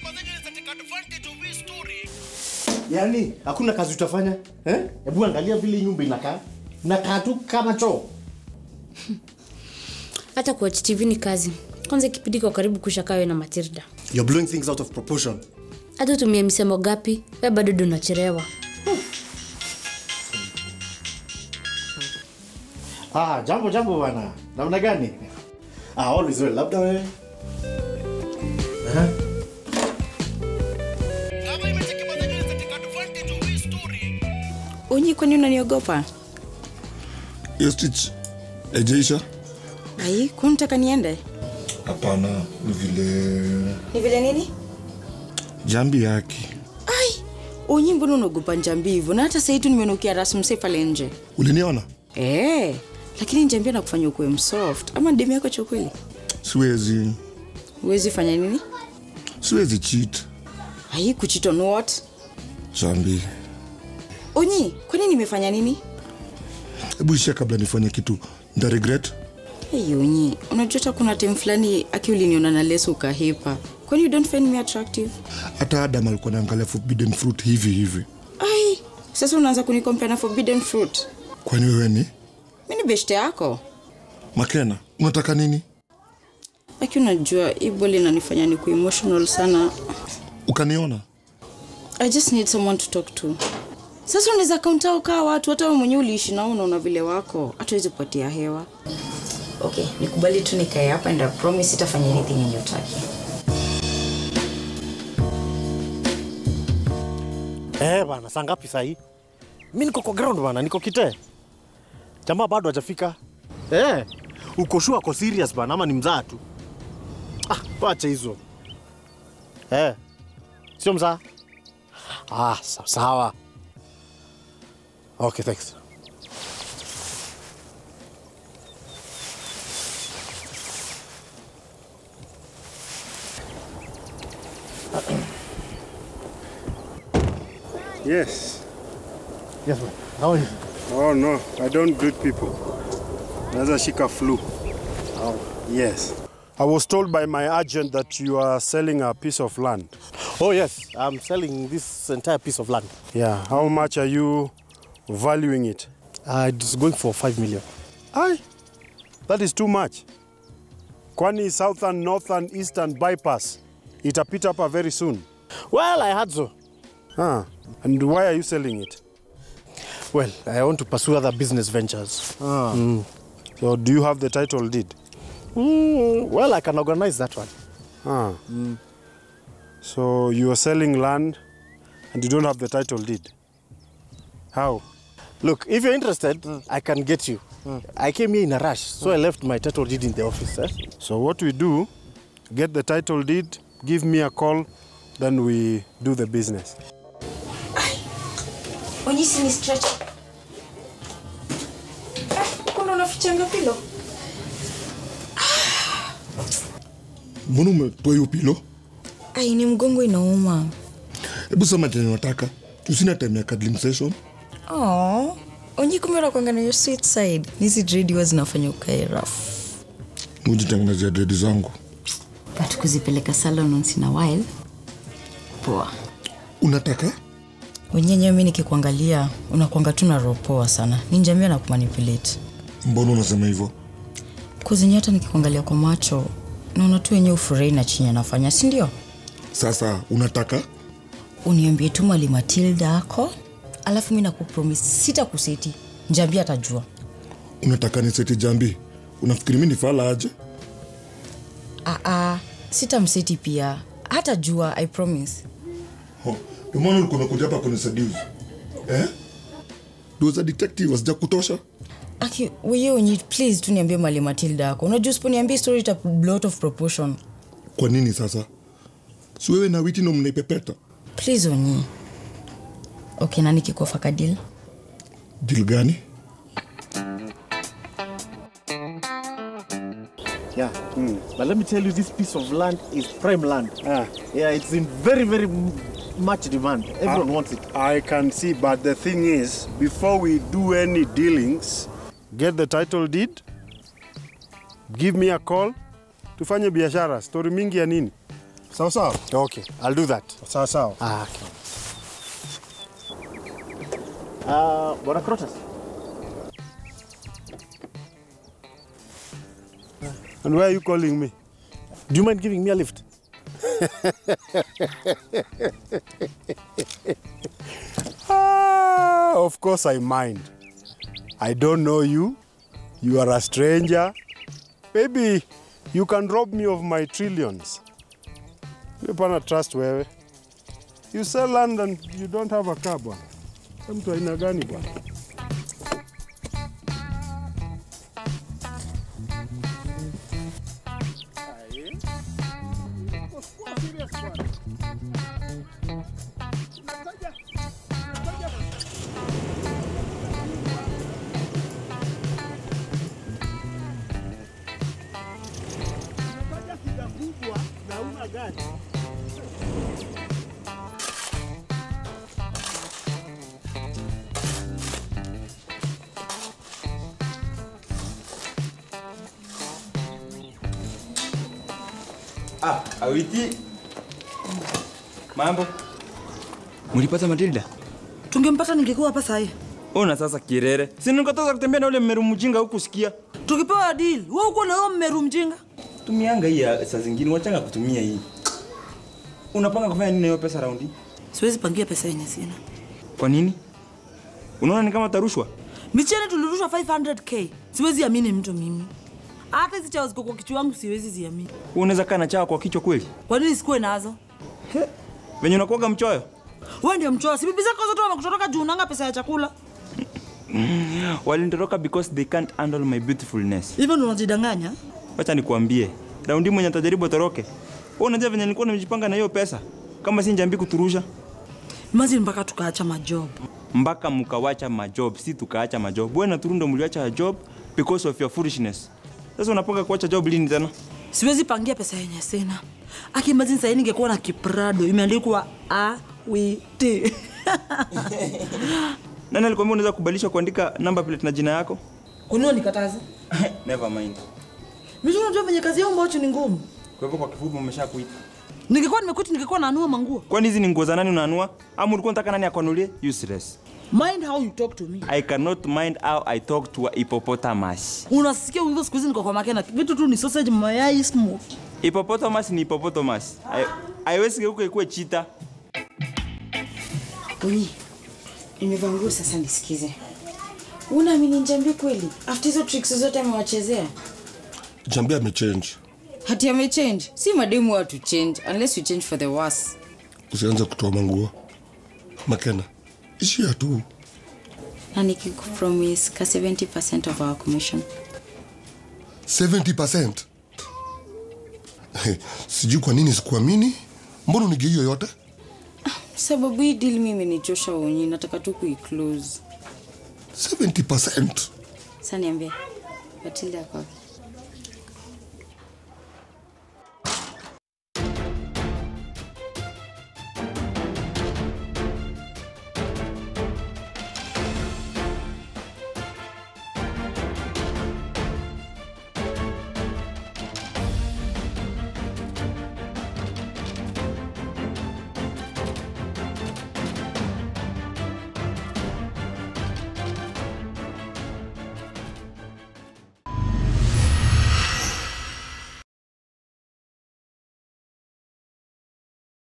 Yaani hakuna kazi utafanya eh? Hebu angalia vile hii nyumba inakaa, inakaa tu kama choo. hata kuwatch tv ni kazi kwanza kipindi kwa karibu kusha kawe na matilda You're blowing things out of proportion. hata utumie misemo gapi we bado ndo unachelewa Ah, jambo jambo bwana. Namna gani? Ah, always well. Labda wewe. Eh? unyi kwani unaniogopa hiyo stitch ejeisha ai kunataka niende hapana ni vile ni vile nini jambi yake ai unyi mbona unaogopa njambi hivyo na hata sahii tu nimenukia rasmse pale nje uliniona Eh, lakini njambi anakufanya ukuwe msoft ama demu yako cha kweli siwezi huwezi fanya nini siwezi cheat ai kucheat on what jambi unyi kwani nimefanya nini hebu ishia kabla nifanye kitu nta regret hey, unyi unajua hata kuna time fulani aki uliniona na leso ukahepa kwani you don't find me attractive hata adam alikuwa naangalia forbidden fruit hivi hivi ai sasa unaanza kunikompea na forbidden fruit kwani wewe ni mi ni beshte yako makena unataka nini aki unajua hii boli inanifanya ni kuemotional sana ukaniona i just need someone to talk to sasa unaweza kaunta ukaa watu hata wewe mwenyewe uliishi nao unaona vile wako hatuwezi kupatia hewa okay nikubali tu nikae hapa and I promise sitafanya anything yenye utaki Eh, bana, saa ngapi saa hii? Mimi niko kwa ground bana, niko kite. Jamaa bado hajafika. Eh, uko sure ako serious bana ama ni mzaa tu? Ah, wacha hizo. Eh. Sio mzaa? Ah, sawa sawa. Okay, thanks. Yes. Yes, man. How are you? Oh no, I don't greet people. Naweza shika flu. Yes. I was told by my agent that you are selling a piece of land. Oh, yes. I'm selling this entire piece of land. Yeah. How much are you valuing it? Uh, it's going for 5 million. Aye. That is too much. Kwani southern, northern, eastern bypass itapita hapa very soon. Well, I had so. Ah. And why are you selling it? Well, I want to pursue other business ventures. Ah. So do you have the title deed? Mm, well, I can organize that one. Ah. So you are selling land and you don't have the title deed. How? Look, if you're interested, I can get you. I came here in a rush, so I left my title deed in the office. Eh? So what we do, get the title deed, give me a call, then we do the business. onyisi ni stretch kuna unafichanga pilo mbona umetoa hiyo pilo ai ni mgongo inauma hebu sema chenye nataka tusina time ya cuddling session oh. onyi kumbe unakwanga na your sweet side nizi dredi huwa zinafanya ukae rafu mujitengenezea dredi zangu but kuzipeleka salon once in a while poa unataka wenyenyewe mi nikikuangalia unakwanga tu na roho poa sana ni njamia na kumanipulate mbona unasema hivyo kuzinyi hata nikikuangalia kwa macho naona tu wenyewe ufurahi na chenye anafanya si ndio sasa unataka uniambie tu mali matilda ako alafu mi nakupromis sita kuseti njambia atajua unataka niseti jambi unafikiri mi nifala aje aa sita mseti pia hata jua i promise Ho, ndio maana ulikuwa umekuja hapa kuniseduce eh? doza detective wasija kutosha aki weye wenye please tu niambie mali matilda ako unajua usiponiambia story ita blow out of proportion kwa nini sasa si wewe na witi ndo mnaipepeta please onyi okay na nikikuofa kadil dil gani Yeah. But let me tell you, this piece of land is prime land. Ah. Yeah, it's in very, very m- much demand. Everyone Ah. wants it. I can see, but the thing is, before we do any dealings, get the title deed, give me a call, tufanye biashara. Story mingi ya nini? Sawa sawa. Okay, I'll do that. Sawa sawa. Ah, okay. Uh, Bwana Crotus. And why are you calling me? Do you mind giving me a lift? Ah, of course I mind. I don't know you. You are a stranger. Maybe you can rob me of my trillions. Mi pana trust wewe. You sell land and you don't have a car bwana. Wewe Mtu aina gani bwana? Ah, Awiti. Mambo. Mulipata Matilda? Tungempata ningekuwa hapa sahi. Ona sasa kirere. Si nikatoka kutembea na ule mmeru mjinga huku sikia. Tukipewa deal, wewe uko na wewe mmeru mjinga. Tumianga hii ya saa zingine wachanga kutumia hii. Unapanga kufanya nini na hiyo pesa raundi? Siwezi pangia pesa yenye sina. Kwa nini? Unaona ni kama tarushwa? Michele tulirushwa 500k. Siwezi amini mtu mimi. Hata hizi chawa ziko kwa kichwa wangu siwezi ziamini. Wewe unaweza kaa na chawa kwa kichwa kweli? Kwa nini sikuwe nazo? Venye unakuwaga mchoyo? Wewe ndio mchoa. Si bibi zako zote wamekutoroka juu unanga pesa ya chakula. Walinitoroka because they can't handle my beautifulness. Hivyo ndio unajidanganya? Wacha nikuambie. Raundi mwenye atajaribu atoroke. Wewe unajua venye nilikuwa nimejipanga na hiyo pesa? Kama si njambi kuturusha. Imagine mpaka tukaacha majob. mpaka mkawacha majob, si tukaacha majob. Wewe na Turundo mliacha job because of your foolishness. Sasa unapanga kuacha job lini tena? Siwezi pangia pesa yenye sina. Aki imagine sasa ningekuwa na kiprado imeandikwa A W T. Nani alikwambia unaweza kubadilisha kuandika number plate na jina yako? Kwa nini nikataza? Never mind. Mimi unajua venye kazi yangu ambacho ni ngumu. Kwa hivyo kwa kifupi umeshakuita. Ningekuwa nimekuti ningekuwa nanua manguo. Kwani hizi ni nguo za nani unaanua? Ama ulikuwa unataka nani akwanulie? Useless. Mind how you talk to me. I cannot mind how I talk to a hippopotamus. Unasikia hivyo siku hizi niko kwa makena. Vitu tu ni sausage, mayai, smoke. Hippopotamus ni hippopotamus. Hai- Haiwezi geuka ikuwe cheetah. Ui, nimevaa nguo sasa nisikize. Unaamini Njambi kweli? After hizo tricks zote amewachezea. Jambi amechange. Hati amechange. Si mademu watu change unless you change for the worse. Usianze kutoa manguo. Makena, ishia tu. Na nikikupromise ka 70% of our commission. 70%. Sijui kwa nini sikuamini. Mbona unige hiyo yote? Sababu hii deal mimi ni Joshua Onyi, nataka tu kuiclose. 70%. Sasa niambie. Matilda kwa wapi?